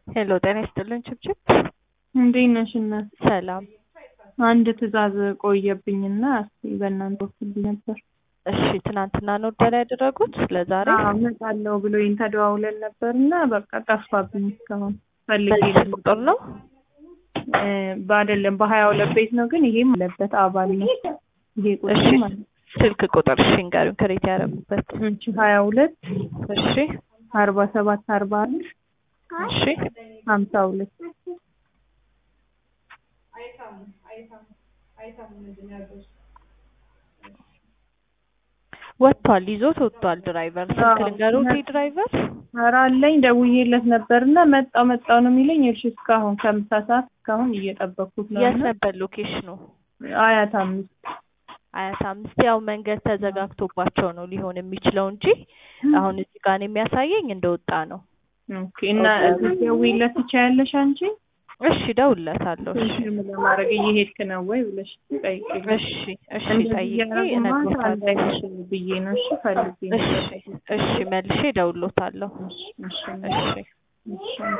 ሄሎ ጤና ይስጥልን ችብችብ። እንዴት ነሽ እናት? ሰላም። አንድ ትዕዛዝ ቆየብኝና እስኪ በእናንተ ወስልኝ ነበር። እሺ ትናንትና ነው ኦርደር ያደረጉት ለዛሬ? አዎ እመጣለሁ ብሎኝ ተደዋውለን ነበርና በቃ ጠፋብኝ እስካሁን ፈልጌ በዚህ ቁጥር ነው? እ በአይደለም በሀያ ሁለት ቤት ነው ግን ይሄም አለበት አባል ነው ይሄ ቁጥር እሺ ማለት ነው። ስልክ ቁጥር እሺ ንገሩኝ ክሬት ያደረጉበት። እሺ ሀያ ሁለት እሺ አርባ ሰባት አርባ አንድ እሺ ሀምሳ ሁለት ወጥቷል፣ ይዞት ወጥቷል። ድራይቨር ስልክ አዎ። ልንገሩት ድራይቨር ኧረ አለኝ ደውዬለት ነበርና መጣው መጣው ነው የሚለኝ። እሺ እስካሁን ከምሳ ሰዓት እስካሁን እየጠበቅኩት ነው የት እና ነበር ሎኬሽኑ? አያት አምስት አያት አምስት ያው መንገድ ተዘጋግቶባቸው ነው ሊሆን የሚችለው እንጂ አሁን እዚህ ጋር የሚያሳየኝ እንደወጣ ነው። ኦኬ እና ደውዬለት ትችያለሽ አንቺ? እሺ እደውልለታለሁ። እሺ ኮንፊርም ለማድረግ እየሄድክ ነው ወይ ብለሽ ጠይቂኝ። እሺ እሺ እንደዚህ ጠይቄ እያደረጉማ እነግሮታለሁ። እንዳይሽ ብዬ ነው። እሺ ፈልጌ ነው። እሺ እሺ መልሼ እደውልሎታለሁ። እሺ እሺ እሺ እሺ